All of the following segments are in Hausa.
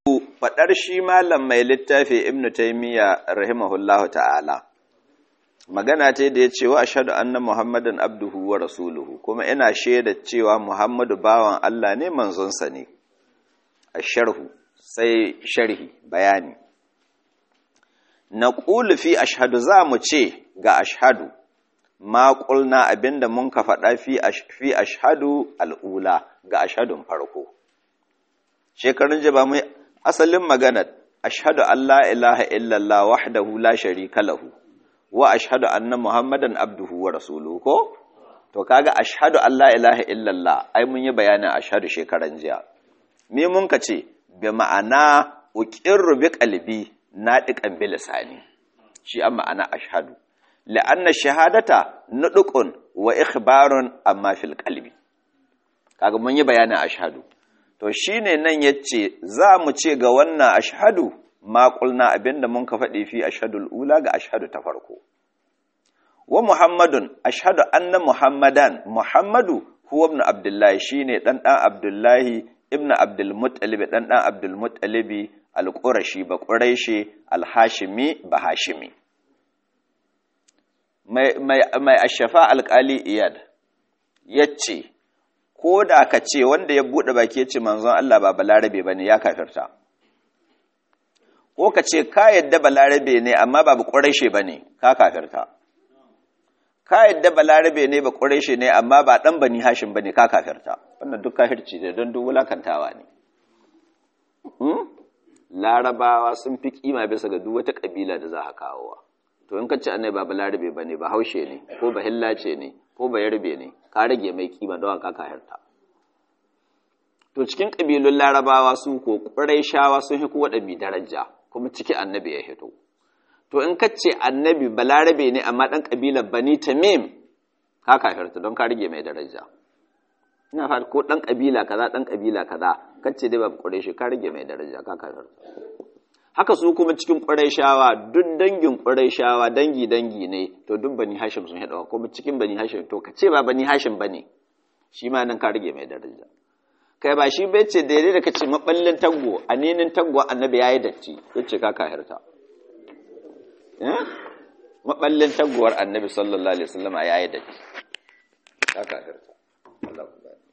faɗar shi malam mai littafi ibnu taimiyya rahimahullahu ta'ala magana ce da ya ce wa ashhadu anna muhammadan abduhu wa rasuluhu kuma ina shaida cewa muhammadu bawan Allah ne manzonsa ne asharhu sai sharhi bayani na fi ashhadu za mu ce ga ashhadu ma qulna abinda mun ka faɗa fi fi ashhadu al'ula ga ashhadun farko shekarun jaba mu asalin magana ashhadu an la ilaha illallah wahdahu la sharika lahu wa ashhadu anna muhammadan abduhu wa rasuluhu ko to kaga ashhadu an la ilaha illallah ai mun yi bayanin ashhadu shekaran jiya me mun ka ce bi ma'ana uqirru bi qalbi nadiqan bi lisani shi an ma'ana ashhadu la'anna shahadata nudqun wa ikhbarun amma fil qalbi kaga mun yi bayanin ashhadu to shine nan yace za mu ce ga wannan ashhadu ma qulna abinda mun ka faɗi fi ashhadul ula ga ashhadu ta farko wa muhammadun ashhadu anna muhammadan muhammadu huwa ibn abdullahi shine dan dan abdullahi ibn abdul muttalib dan dan abdul muttalib al-qurashi ba quraishi al-hashimi ba hashimi mai mai mai ashafa alqali iyad yace ko da ka ce wanda ya buɗe baki ya ce manzon Allah ba balarabe ba ne ya kafirta ko ka ce ka yadda balarabe ne amma ba ƙureshe ba ne ka kafirta ka yadda balarabe ne ba ƙureshe ne amma ba ɗan bani hashin ba ne ka kafirta wannan duk kafirci ne don duk wulakantawa ne larabawa sun fi kima bisa ga duk wata ƙabila da za a kawowa to in ka ce annai ba balarabe ba ne ba haushe ne ko ba hillace ne ko ba yarbe ne ka rage mai kima don ka kahirta to cikin ƙabilun larabawa su ko shawa sun hi kowa ɗabi daraja kuma ciki annabi ya hito to in ka ce annabi balarabe ne amma ɗan ƙabilar bani tamim ka kahirta don ka rage mai daraja ina fata ko ɗan ƙabila kaza ɗan ƙabila kaza ka ce dai ba ƙureshi ka rage mai daraja ka kahirta haka su kuma cikin shawa duk dangin shawa dangi dangi ne to duk bani hashim sun haɗa kuma cikin bani hashim to ka ce ba bani hashim bane shi ma nan ka rage mai daraja kai ba shi bai ce daidai da kace maballin taggo aninin taggo annabi yayi datti yace ka kahirta eh maballin taggowar annabi sallallahu alaihi wasallam yayi datti ka kahirta Allah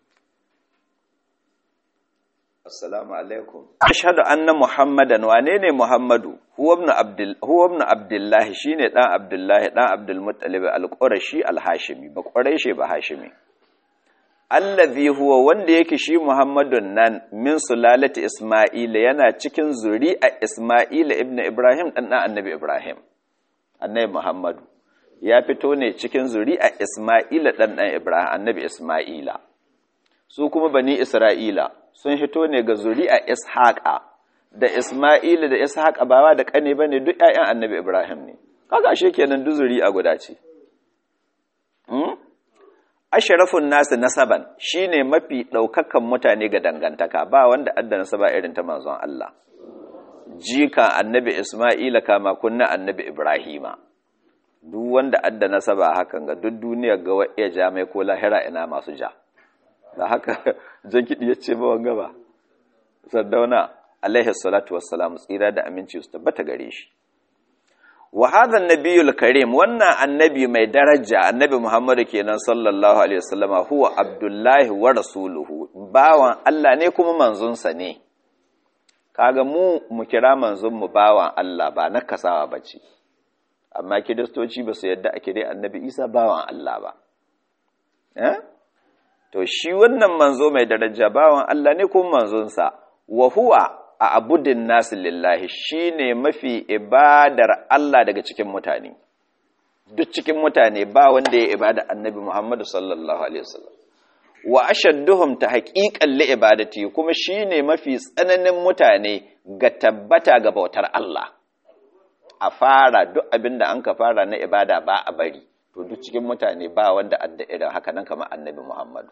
Assalamu alaikum. Ashhadu anna Muhammadan wane ne Muhammadu? Huwa ibn Abdul huwa ibn Abdullah shine dan Abdullah dan Abdul Muttalib al-Qurashi al-Hashimi ba Quraishi ba Hashimi. Allazi huwa wanda yake shi Muhammadun nan min sulalati Isma'ila yana cikin zuri'a Isma'ila ibn Ibrahim dan dan Annabi Ibrahim. Annabi Muhammadu ya fito ne cikin zuri'a Isma'ila dan dan Ibrahim Annabi Isma'ila. Su kuma bani Isra'ila sun hito ne ga zuri'a ishaqa da isma'ila da ishaqa bawa da kane bane duk ƴaƴan annabi ibrahim ne kaga ashe kenan duk zuri'a guda ce hmm ashrafun nas nasaban shine mafi daukakan mutane ga dangantaka ba wanda adda nasaba irin ta manzon Allah jika annabi isma'ila kama kunna annabi ibrahima duk wanda adda nasaba hakan ga duk duniyar ga iya jami'a ko lahira ina masu ja da haka jan kiɗi ya ce bawan gaba sardauna alaihi salatu wassalamu tsira da aminci su tabbata gare shi wa hadha annabiyul karim wannan annabi mai daraja annabi muhammadu kenan sallallahu alaihi wasallama huwa abdullahi wa rasuluhu bawan Allah ne kuma manzonsa ne kaga mu mu kira manzon mu bawan Allah ba na kasawa bace amma kiristoci ba su yadda ake dai annabi Isa bawan Allah ba eh to shi wannan manzo mai daraja bawan Allah ne kuma manzonsa wa huwa a abudin nasu lillahi shine mafi ibadar Allah daga cikin mutane duk cikin mutane ba wanda ya ibada annabi Muhammadu sallallahu alaihi wasallam wa ashadduhum ta haqiqan li ibadati kuma shine mafi tsananin mutane ga tabbata ga bautar Allah a fara duk abinda an ka fara na ibada ba a bari to duk cikin mutane ba wanda adda irin haka nan kamar annabi Muhammadu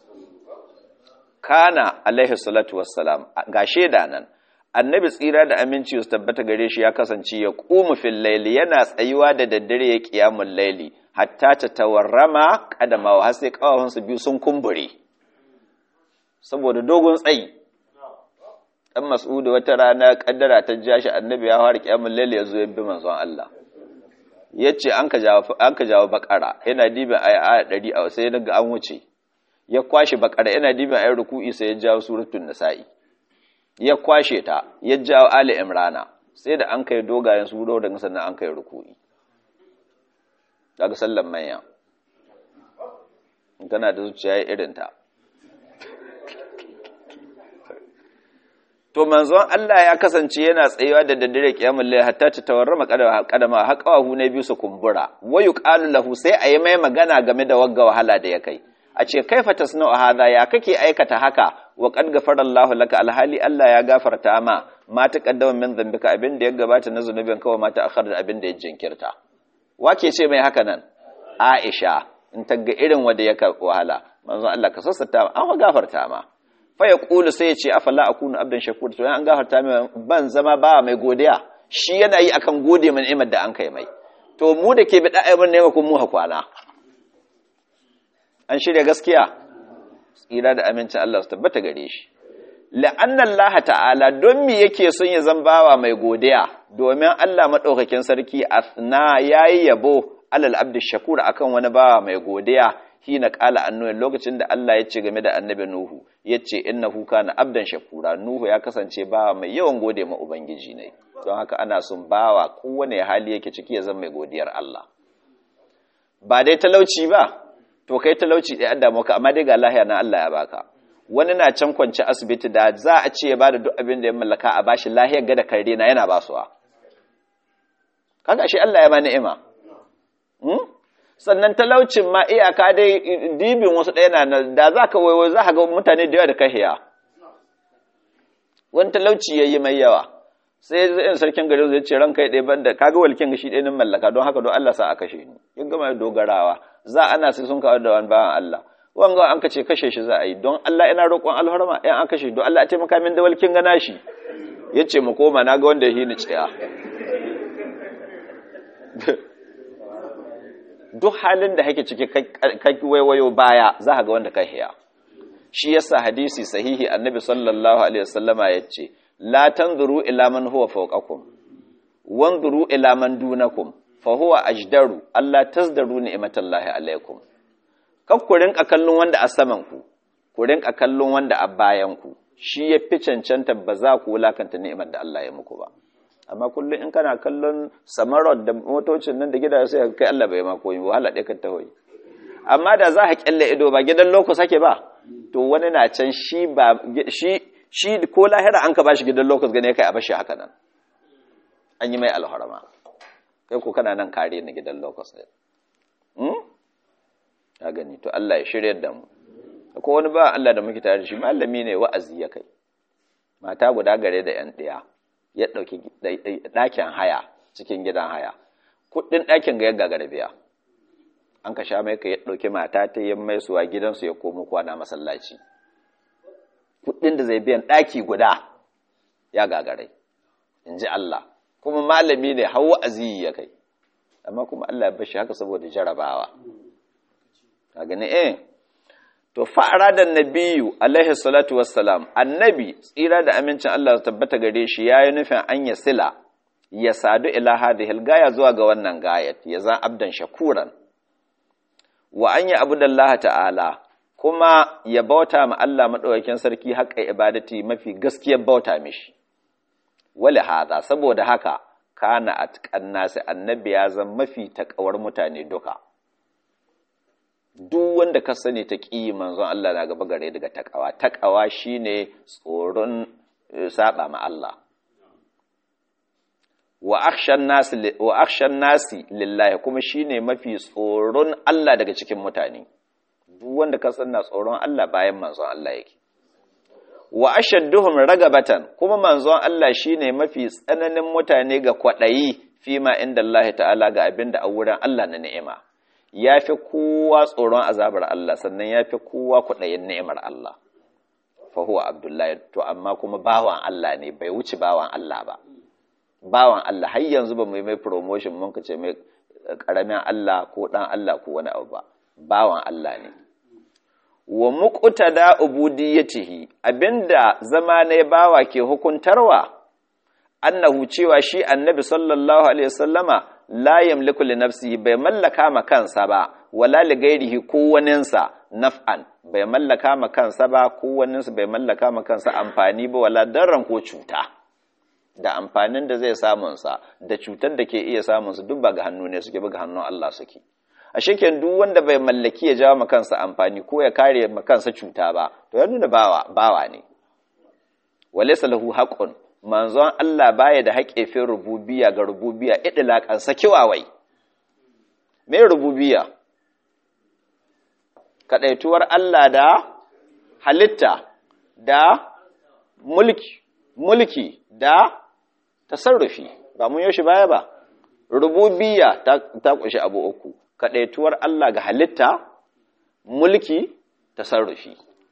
kana alaihi salatu wassalam ga sheda nan annabi tsira da aminci su tabbata gare shi ya kasance ya qumu fil layli yana tsayuwa da daddare ya qiyamul layli hatta ta tawarrama kadama har sai kawahunsa biyu sun kumbure saboda dogon tsayi dan mas'udu wata rana kaddara ta ja shi annabi ya fara kiyamul laili yazo ya bi manzon Allah yace an ka jawo an ka jawo bakara yana dibin aya 100 a sai daga an wuce ya kwashe bakara yana dibin ayar ruku'i sai ya jawo suratul nisa'i ya kwashe ta ya jawo ali imrana sai da an kai dogayen suro daga sannan an kai ruku'i daga sallan manya in kana da zuciya irin ta to manzon Allah ya kasance yana tsayuwa da daddare kiyamul layl hatta ta tawarrama kadama har kawahu ne biyu su kumbura wayu qalu lahu sai ayi mai magana game da wagga wahala da ya kai a ce kaifa tasna'u hadha ya kake aikata haka wa qad ghafara Allahu laka alhali Allah ya gafarta ma ma taqaddama min dhanbika abin da ya gabata na zunubin kawai ma ta akhar abin da ya jinkirta wake ce mai haka nan Aisha in ta ga irin wanda ya wahala manzon Allah ka sassata an gafarta ma fa ya kulu sai ya ce afala akunu abdan shakur to an gafarta mai ban zama ba mai godiya shi yana yi akan gode min ni'imar da an kai mai to mu da ke bi da'ayyar ne kun mu hakwana an shirya gaskiya tsira da amincin Allah su tabbata gare shi la'anna Allah ta'ala don me yake son ya zambawa mai godiya domin Allah madaukakin sarki asna yayi yabo alal abdi shakur akan wani bawa mai godiya hina qala annu lokacin da Allah ya ce game da annabi Nuhu yace innahu kana abdan shakura Nuhu ya kasance bawa mai yawan gode ma ubangiji ne don haka ana son bawa kowane hali yake ciki ya zama mai godiyar Allah ba dai talauci ba to kai talauci dai adda maka amma dai ga lahiya na Allah ya baka wani na can kwance asibiti da za a ce ya bada duk abin da ya mallaka a bashi lahiyar ga da kare na yana basuwa kaga shi Allah ya ba ni'ima sannan talaucin ma iyaka dai dibin wasu ɗaya na da za ka waiwai za ka ga mutane da yawa da kahiya wani talauci ya yi mai yawa sai zai sarkin garin zai ce ranka ya ɗaya banda kaga walkin gashi ɗaya nin mallaka don haka don Allah sa a kashe ni yin gama dogarawa za ana sai sun kawo da wani bawan Allah wanga an kace kashe shi za a yi don Allah ina roƙon alharma ɗayan an kashe don Allah a taimaka min da walkin gana shi ya ce mu koma na ga wanda ya hini tsaya duk halin da hake ciki kai waiwayo baya za ka ga wanda ka hiya shi yasa hadisi sahihi annabi sallallahu alaihi wasallama yace la tanzuru ila man huwa fawqakum wanzuru ila man dunakum fa huwa ajdaru Allah tazdaru ni'matallahi alaikum kar ku rinka kallon wanda a saman ku ku rinka kallon wanda a bayan ku shi ya fi cancanta ba za ku wulakanta ni'imar da Allah ya muku ba amma kullum in kana kallon samarot da motocin nan da gidaje sai kai Allah bai ma koyi wahala ɗaya kan tahoyi amma da za ka kyalle ido ba gidan loko sake ba to wani na can shi ba shi shi ko lahira an ka bashi gidan loko gane kai a bashi haka nan an yi mai alharama kai ko kana nan kare na gidan loko sai hmm ka gani to Allah ya shiryar da mu ko wani ba Allah da muke tare da shi malami ne wa'azi ya kai mata guda gare da yan ɗaya ya ɗauki ɗakin haya cikin gidan haya kuɗin ɗakin ga ya gagara biya an ka sha mai ka ya ɗauki mata ta yin mai suwa gidansu ya komo kwana masallaci kuɗin da zai biyan ɗaki guda ya gagarai in ji Allah kuma malami ne hawa aziyi ya kai amma kuma Allah ya bashi haka saboda jarabawa ka gani eh to fa'ara da nabiyu alaihi salatu wassalam annabi tsira da amincin Allah tabbata gare shi yayi nufin an ya sila ya sadu ila hadhihi gaya zuwa ga wannan gayat ya zan abdan shakuran wa an ya abudallah ta'ala kuma ya bauta ma Allah madaukakin sarki haƙƙa ibadati mafi gaskiyar bauta mishi wala hada saboda haka kana atqan nasi annabi ya zan mafi takawar mutane duka duk wanda ka sani ta ƙi manzon Allah na gaba gare daga takawa takawa shine tsoron saba ma Allah wa akhshan nasi wa akhshan nasi lillahi kuma shine mafi tsoron Allah daga cikin mutane duk wanda ka sanna tsoron Allah bayan manzon Allah yake wa ashadduhum ragabatan kuma manzon Allah shine mafi tsananin mutane ga kwadayi fima inda Allah ta'ala ga abinda a wurin Allah na ni'ima ya fi kowa tsoron azabar Allah sannan ya fi kowa kwaɗayin ni'imar Allah fahuwa abdullahi to amma kuma bawan Allah ne bai wuce bawan Allah ba bawan Allah har yanzu ba mu yi mai promotion mun ce mai ƙaramin Allah ko ɗan Allah ko wani abu ba bawan Allah ne wa muqtada ubudiyyatihi abinda zama ne bawa ke hukuntarwa annahu cewa shi annabi sallallahu alaihi wasallama la yamliku li nafsihi bai mallaka ma kansa ba wala li ghairihi ko waninsa naf'an bai mallaka ma kansa ba ko waninsa bai mallaka ma kansa amfani ba wala darran ko cuta da amfanin da zai samun sa da cutar da ke iya samun su duk ba ga hannu ne suke ba ga hannun Allah suke a sheken duk wanda bai mallaki ya jawo ma kansa amfani ko ya kare ma kansa cuta ba to ya nuna bawa bawa ne walaysa lahu haqqun manzon Allah baya da haƙe fin rububiya ga rububiya idlaƙan sakiwawai me rububiya kadaituwar Allah da halitta da mulki mulki da tasarrufi ba mun yoshi baya ba rububiya ta ta kunshi abu uku kadaituwar Allah ga halitta mulki tasarrufi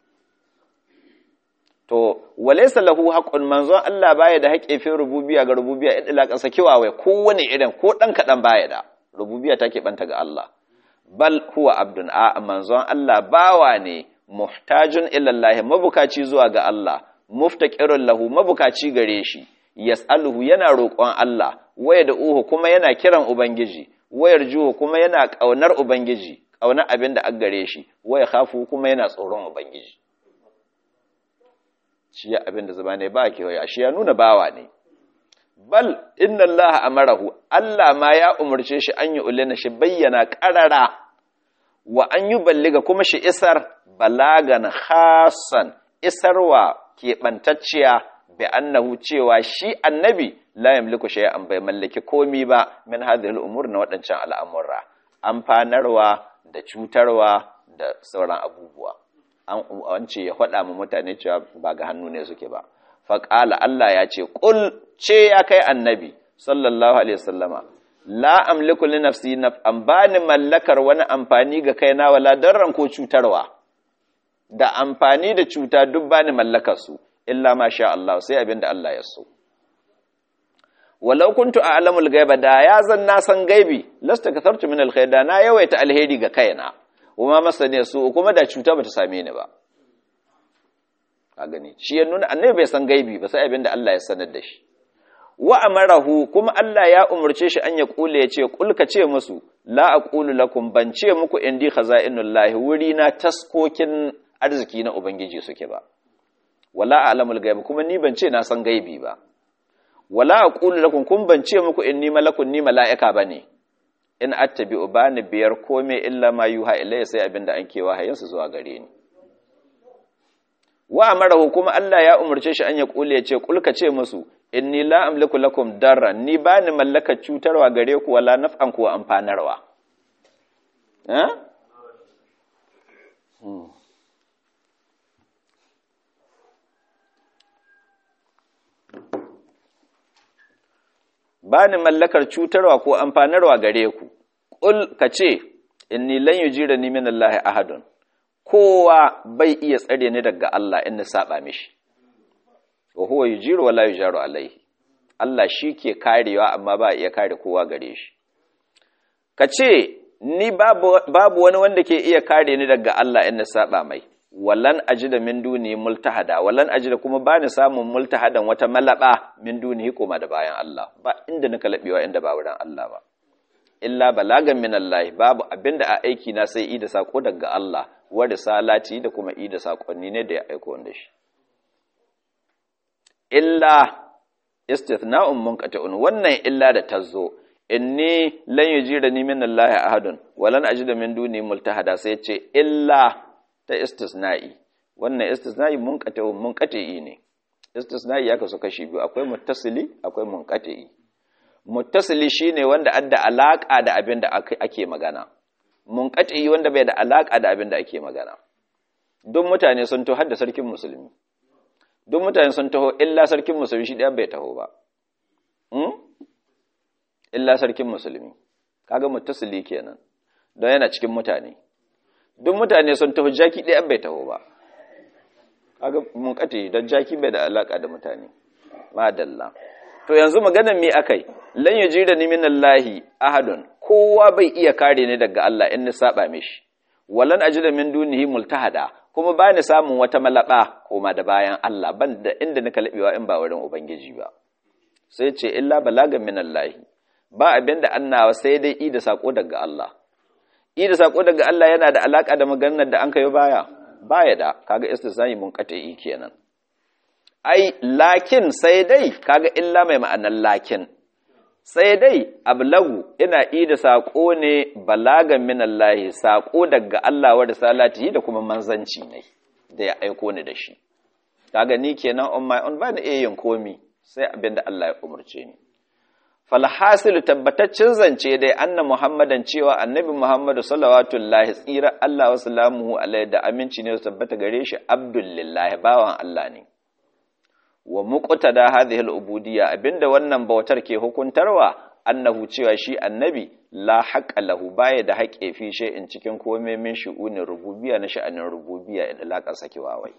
to walaysa lahu haqqun manzon Allah baya da haƙe fi rububiyya ga rububiyya idlaqan sakiwa kowane irin ko dan kadan baya da rububiyya take banta ga Allah bal huwa abdun a manzon Allah bawa ne muhtajun ila Allah mabukaci zuwa ga Allah muftaqirun lahu mabukaci gare shi yas'aluhu yana roƙon Allah waya da uhu kuma yana kiran ubangiji wayar juhu kuma yana ƙaunar ubangiji ƙaunar abin da an gare shi waya khafu kuma yana tsoron ubangiji shi ya abin da zama ne ba kewaya shi ya nuna bawa ne bal inna allaha amarahu Allah ma ya umarce shi an yi ulina shi bayyana karara wa an yi balliga kuma shi isar balagan hasan isarwa keɓantacciya bi annahu cewa shi annabi la yamliku shay'an bai mallaki komi ba min hadhihi al-umur na waɗancan al'amurra amfanarwa da cutarwa da sauran abubuwa an ce ya faɗa mu mutane cewa ba ga hannu ne suke ba faƙala Allah ya ce ƙul ce ya kai annabi sallallahu alaihi wasallama la amliku li nafsi naf'an bani mallakar wani amfani ga kaina wala darran ko cutarwa da amfani da cuta duk bani mallakar su illa ma sha Allah sai abin da Allah ya so walau kuntu a'lamul ghaiba da ya zan na san gaibi lasta kathartu min alkhair da na yawaita alheri ga kaina kuma masane su kuma da cuta bata same ni ba ka gani shi ya nuna annabi bai san gaibi ba sai abin da Allah ya sanar da shi wa amarahu kuma Allah ya umurce shi an ya kule ya ce kul ka ce musu la aqulu lakum ban ce muku indi khaza'inullahi wuri na taskokin arziki na ubangiji suke ba wala a'lamul ghaib kuma ni ban ce na san gaibi ba wala aqulu lakum kun ban ce muku inni malakun ni mala'ika bane in attabi'u bani biyar kome illa ma yuha ilayya sai abinda an kewa hayinsu zuwa gare ni wa amarahu kuma Allah ya umarce shi an ya kule ya ce kulka ce musu inni la amliku lakum darran ni bani mallaka cutarwa gare ku wala naf'an ku amfanarwa eh bani mallakar cutarwa ko amfanarwa gare ku qul kace inni lan yujirani min Allah ahadun kowa bai iya tsare ni daga Allah in na saba mishi wa huwa yujiru wala yujaru alaihi Allah shi ke karewa amma ba iya kare kowa gare shi ka ce ni babu, babu wani wanda ke iya kare ni daga Allah in na saba mai wallan ajida min duni multahada wallan ajida kuma ba ni samun multahadan wata malaba min duni koma da bayan Allah ba inda nika labewa inda ba wurin Allah ba illa balagan min Allah babu abinda a aiki na sai i da sako daga Allah wa risalati da kuma i da sakonni ne da ya aiko wanda shi illa istithna'un munqati'un wannan illa da tazo inni lan yujirani min Allah ahadun wa lan ajida min duni multahada sai ce illa ta istisna'i wannan istisna'i munqati'un munqati'i ne istisna'i ya kasu kashi biyu akwai muttasili akwai munqati'i muttasili shine wanda adda alaka da abin da ake magana munqati'i wanda bai da alaka da abin da ake magana duk mutane sun to hadda sarkin musulmi duk mutane sun taho illa sarkin musulmi shi ɗaya bai taho ba illa sarkin musulmi kaga muttasili kenan don yana cikin mutane duk mutane sun taho jaki ɗaya bai taho ba kaga mun kate don jaki bai da alaka da mutane madalla to yanzu maganar me akai lan yujira ni minallahi ahadun kowa bai iya kare ni daga Allah in ni saba mishi walan ajida min dunihi multahada kuma ba ni samun wata malaba koma da bayan Allah ban da inda nika labewa in ba wurin ubangiji ba sai ce illa balagan min Allah ba abin da annawa sai dai i da sako daga Allah i da sako daga Allah yana da alaka da maganar da an kai baya baya da kaga istisnai mun kate i kenan ai lakin sai dai kaga illa mai ma'anar lakin sai dai ablagu ina ida saƙo ne balagan minallahi saƙo daga Allah wa risalatihi da kuma manzanci ne da ya aiko ni da shi kaga ni kenan on my own bani iya yin komi sai abinda Allah ya umurce ni falhasilu tabbataccen zance dai anna muhammadan cewa annabi muhammadu sallallahu alaihi tsira Allah wa salamuhu alaihi da aminci ne su tabbata gare shi abdullahi bawan Allah ne wa muqtada hadhihi al-ubudiyya abinda wannan bautar ke hukuntarwa annahu cewa shi annabi la haqqa lahu baya da haƙe fi in cikin komai min shu'unin rububiyya na sha'anin rububiyya in alaƙar sakewa wai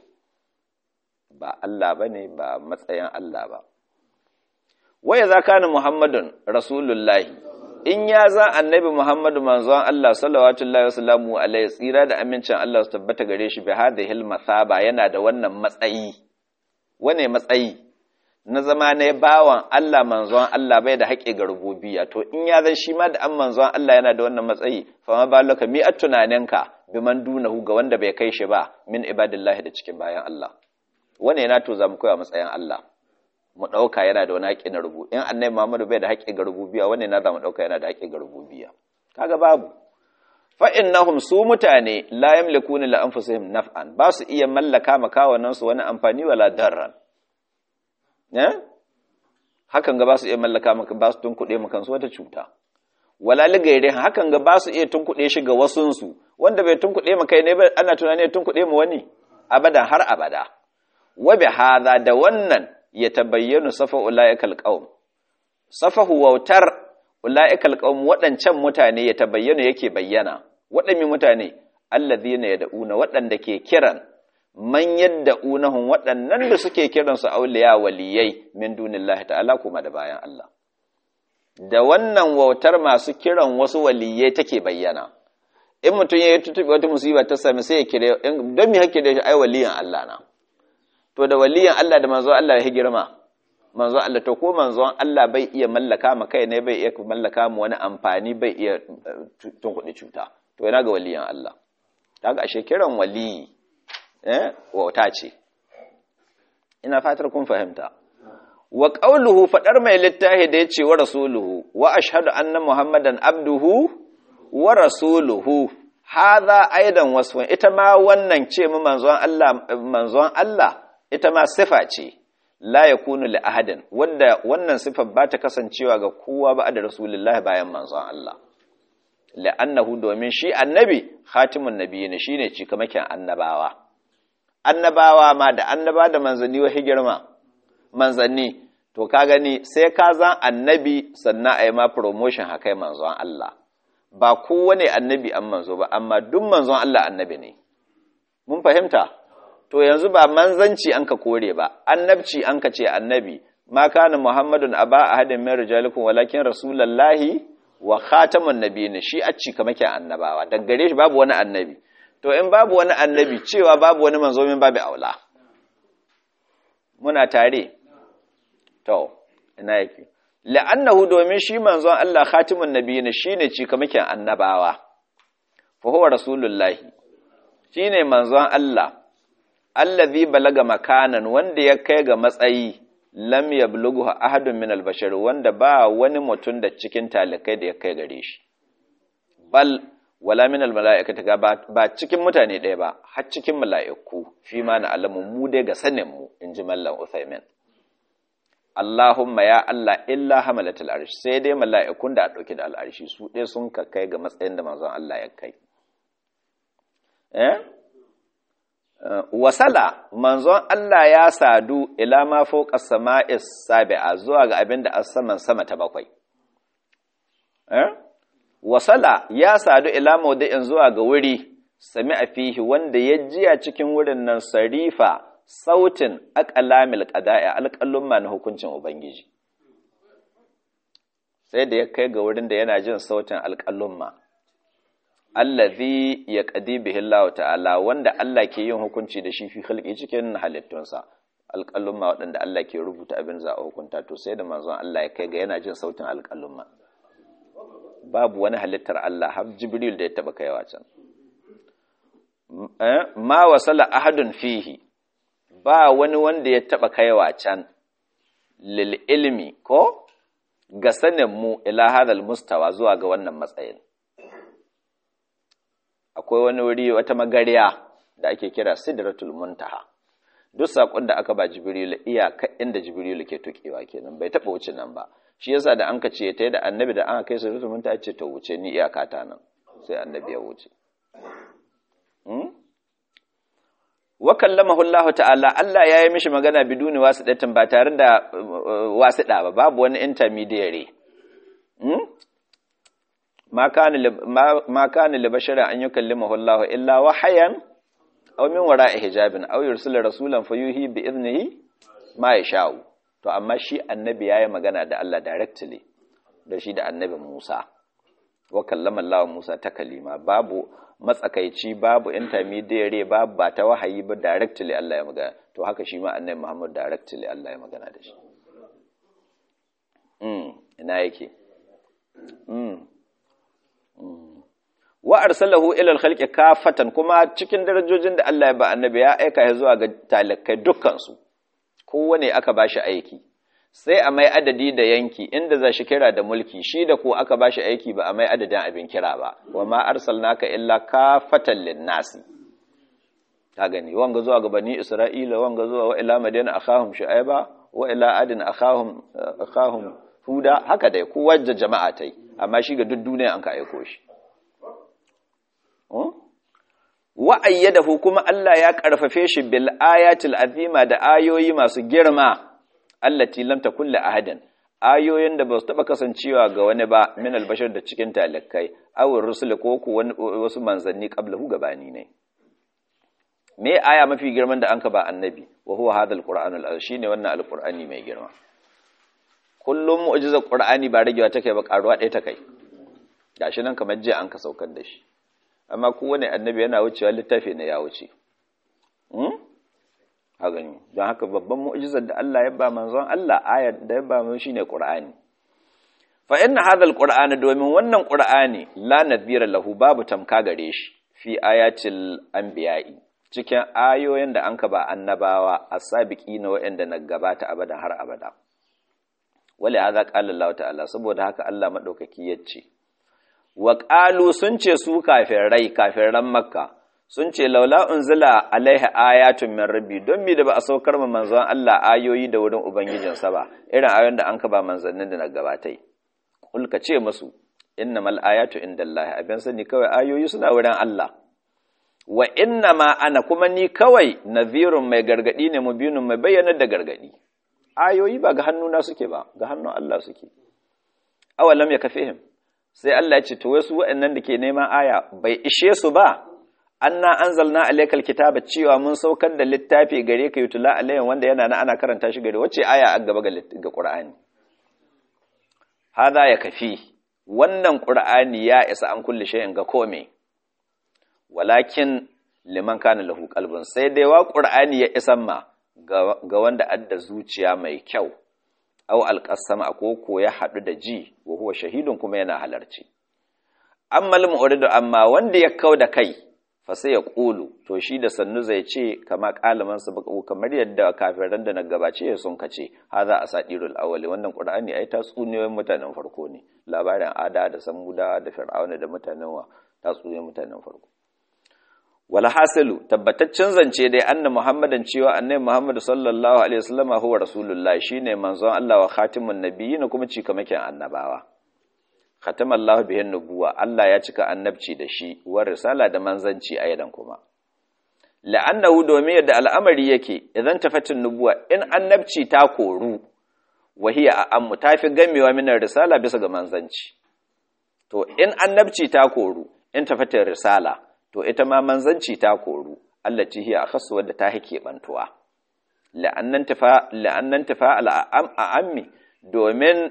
ba Allah bane ba matsayin Allah ba waya za kana muhammadun rasulullahi in ya za annabi muhammadu manzon Allah sallallahu alaihi wasallam alaihi tsira da amincin Allah su tabbata gare shi bi hadhihi al-masaba yana da wannan matsayi wane matsayi na zama ne bawan Allah manzon Allah bai da haƙƙi ga rububiya to in ya zai shi ma da an manzon Allah yana da wannan matsayi fa ma balaka mi at tunaninka bi man dunahu ga wanda bai kai shi ba min ibadillahi da cikin bayan Allah wane yana to za mu koya matsayin Allah mu ɗauka yana da wani haƙƙi na rubu in annabi Muhammadu bai da haƙƙi ga rububiya wane na za mu ɗauka yana da haƙƙi ga rububiya kaga babu fa innahum su mutane la yamlikuna li anfusihim naf'an ba su iya mallaka makawanan su wani amfani wala darran eh hakan ga ba su iya mallaka maka ba su tunkuɗe maka kansu wata cuta wala ligaire hakan ga ba su iya tunkuɗe shi ga wasun su wanda bai tunkuɗe maka ne ba ana tunani ya tunkuɗe mu wani abada har abada wa bi hadha da wannan ya tabayyana safa ulaikal qaum safahu wautar ula'ikal qaum waɗancan mutane ya tabayyana yake bayyana waɗanne mutane alladhina yad'una waɗanda ke kiran man yad'unahum waɗannan da suke kiran su auliya waliyai min dunillahi ta'ala kuma da bayan Allah da wannan wautar masu kiran wasu waliyai take bayyana in mutum ya yi tutubi wata musiba ta sami sai ya kire don me hake da shi ai waliyan Allah na to da waliyan Allah da manzo Allah ya girma manzon Allah to ko manzon Allah bai iya mallaka ma kai ne bai iya mallaka mu wani amfani bai iya tun kuɗi cuta to yana ga waliyan Allah kaga ashe kiran wali eh wauta ce ina fatar kun fahimta wa qawluhu fadar mai littahi da yace wa rasuluhu wa ashhadu anna muhammadan abduhu wa rasuluhu hadha aidan wasfun ita ma wannan ce mu manzon Allah manzon Allah ita ma sifa ce la ya kunu li ahadin wanda wannan sifar ba ta kasancewa ga kowa ba da rasulullahi bayan manzon Allah la'annahu domin shi annabi khatimun nabiyyin shine cikamakin annabawa annabawa ma da annaba da manzanni wa higirma manzanni to ka gani sai ka zan annabi sannan a yi ma promotion haka manzon Allah ba kowane annabi an manzo ba amma duk manzon Allah annabi ne mun fahimta to yanzu ba manzanci an ka kore ba annabci an ka ce annabi ma kana muhammadun aba ahadin min rijalikum walakin rasulullahi wa khatamun nabiyyin shi a ci kamakin annabawa daga gare shi babu wani annabi to in babu wani annabi cewa babu wani manzo min babu aula muna tare to ina yake la'annahu domin shi manzon Allah khatimun nabiyyin shine ci kamakin annabawa fa huwa rasulullahi shine manzon Allah allazi balaga makanan wanda ya kai ga matsayi lam yablughu ahadun min albashar wanda ba wani mutum da cikin talikai da ya kai gare shi bal wala min almalaikati ga ba cikin mutane ɗaya ba har cikin mala'iku fi ma na alamu mu dai ga sanin mu inji mallan Uthaymin Allahumma ya Allah illa hamalatul arsh sai dai mala'ikun da a dauke da al'arshi su ɗaya sun ka kai ga matsayin da manzon Allah ya kai eh wasala manzon Allah ya sadu ila ma fawqa sama'is sabi'a zuwa ga abin da as-saman sama ta bakwai eh wasala ya sadu ila mawdi'in zuwa ga wuri sami'a fihi wanda ya jiya cikin wurin nan sarifa sautin aqlamil qada'i alqallum na hukuncin ubangiji sai da ya kai ga wurin da yana jin sautin alqallum allazi yaqdi bihi Allah ta'ala wanda Allah ke yin hukunci da shi fi khalqi cikin halittunsa alƙalumma waɗanda Allah ke rubuta abin za a hukunta to sai da manzon Allah ya kai ga yana jin sautin alƙalumma babu wani halittar Allah har Jibril da ya taba kaiwa can ma wasala ahadun fihi ba wani wanda ya taba kaiwa can lil ilmi ko ga sanin mu ila hadal mustawa zuwa ga wannan matsayin akwai wani wuri wata magariya da ake kira sidratul muntaha duk sakon da aka ba jibrilu iyaka inda jibrilu ke tukewa kenan bai taba wuce nan ba shi yasa da an ka ce ta da annabi da an kai sidratul muntaha ce to wuce ni iyaka ta nan sai annabi ya wuce wa kallamahu Allah ta'ala Allah ya yi mishi magana biduni wasidatin ba tare da wasida ba babu wani intermediary ma kana ma kana li basharin an yukallimahu Allah illa wahayan aw min wara'i hijabin aw yursila rasulan fayuhi bi idnihi ma yasha'u to amma shi annabi yayi magana da Allah directly da shi da annabi Musa wa kallama Allah Musa ta kalima babu matsakaici babu intermediary babu ba ta wahayi ba directly Allah ya magana to haka shi ma annabi Muhammad directly Allah ya magana da shi mm ina yake mm wa arsalahu ila al-khalqi kafatan kuma cikin darajojin da Allah ya ba annabi ya aika ya zuwa ga talakai dukkan su kowane aka bashi aiki sai a mai adadi da yanki inda za shi kira da mulki shi da ko aka bashi aiki ba a mai adadin abin kira ba wa ma arsalnaka illa kafatan linnasi ta gani wanga zuwa ga bani isra'ila wanga zuwa wa ila madina akhahum shu'aiba wa ila adin akhahum akhahum huda haka dai kowa da jama'a tai amma shi ga duk duniya an ka aiko shi wa ayyadahu kuma Allah ya karfafe shi bil ayatil azima da ayoyi masu girma allati lam takun li ahadin ayoyin da ba su taba kasancewa ga wani ba min albashar da cikin talakai aw rusul ko ku wasu manzanni qablahu gabani ne me aya mafi girman da anka ba annabi wa huwa hadha alqur'anul azim shine wannan alqur'ani mai girma kullum mu'jizar qur'ani ba ragewa take ba karuwa ɗaya ta kai gashi nan kamar jiya an ka saukar da shi amma kowane annabi yana wucewa littafi ne ya wuce a gani don haka babban mu'jizar da Allah ya ba manzon Allah ayar da ya ba mu shine Qur'ani fa inna hadha alqur'ana domin wannan Qur'ani la nadhira lahu babu tamka gare shi fi ayatil anbiya'i cikin ayoyin da anka ba annabawa as-sabiqina wa'anda na gabata abada har abada wali hadha qala Allah ta'ala saboda haka Allah madaukaki yace wa qalu sun ce su kafirai kafiran makka sun ce laula unzila alaihi ayatun min rabbi don mi da ba a saukar ma manzon Allah ayoyi da wurin ubangijinsa ba irin ayoyin da an ka ba manzannin da na gabatai kul ka ce musu innamal ayatu indallahi abin sani kawai ayoyi suna wurin Allah wa innama ana kuma ni kawai nadhirun mai gargadi ne mubinun mai bayyana da gargadi ayoyi ba ga hannuna suke ba ga hannun Allah suke awalam ya kafihim sai Allah ya ce to wasu waɗannan da ke neman aya bai ishe su ba anna anzalna alaykal kitaba cewa mun saukar da littafi gare ka yutula alayhin wanda yana na ana karanta shi gare wacce aya a gaba ga Qur'ani hada ya kafi wannan Qur'ani ya isa an kulle shay'in ga kome walakin liman kana lahu qalbun sai dai wa Qur'ani ya isan ma ga wanda adda zuciya mai kyau aw alqasama ko ko ya hadu da ji wa huwa shahidun kuma yana halarci amma al-mu'ridu amma wanda ya kau da kai fa sai ya ƙulu to shi da sannu zai ce kama ƙalaman su baƙo kamar yadda kafiran da na gabace ya sun kace ha za a sadirul awali wannan qur'ani ai tatsuniyoyin mutanen farko ne labarin ada da samuda da fir'auna da mutanen wa tatsuniyoyin mutanen farko wal hasilu tabbataccen zance dai anna muhammadan cewa annabi muhammad sallallahu alaihi wasallam huwa rasulullah shine manzon Allah wa khatimun nabiyyin kuma cikamakin annabawa khatama Allah bihin nubuwa Allah ya cika annabci da shi wa risala da manzanci a yadan kuma la'annahu domin yadda al'amari yake idan tafatin nubuwa in annabci ta koru wahiya a ammu tafi gamewa min risala bisa ga manzanci to in annabci ta koru in tafatin risala to ita ma manzanci ta koru Allah ci hiya akhassu wadda ta hake bantuwa la'annan tafa la'annan tafa al'ammi domin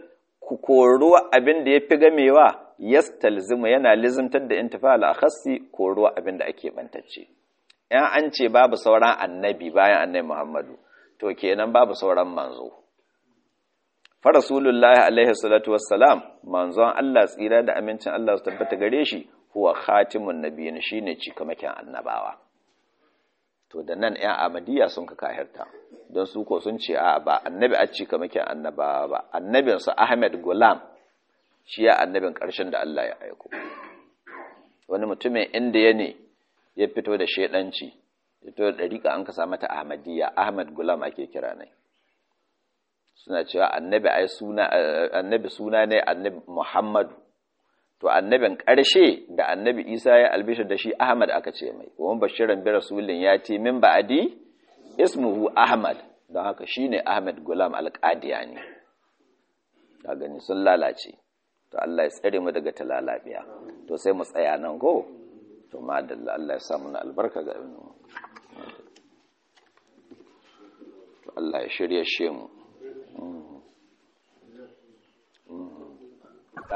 ku koruwa abin da ya fi gamewa yastalzimu yana lizimtar da intifa al-akhassi koruwa abin da ake bantacce in an ce babu sauran annabi bayan annabi Muhammadu to kenan babu sauran manzo fa rasulullahi alaihi salatu wassalam manzon Allah tsira da amincin Allah su tabbata gare shi huwa khatimun nabiyyin shine cikamakin annabawa to da nan ƴan amadiya sun ka kahirta don su ko sun ce a ba annabi a cikamakin annabawa ba annabin su Ahmed Gulam shi ya annabin ƙarshen da Allah ya aiko wani mutumin inda ya ne ya fito da shedanci ya fito da dariƙa an ka mata Ahmadiyya Ahmed Gulam ake kira ne suna cewa annabi ai suna annabi suna ne annabi Muhammadu to annabin ƙarshe da annabi Isa ya albishir da shi Ahmad aka ce mai wa bashiran bi rasulin ya ce min ba'adi ismuhu Ahmad don haka shine Ahmad Gulam al-Qadiyani ka gani sun lalace to Allah ya tsare mu daga talalabiya to sai mu tsaya nan go to madalla Allah ya sa mu albarka ga to Allah ya shirye shi mu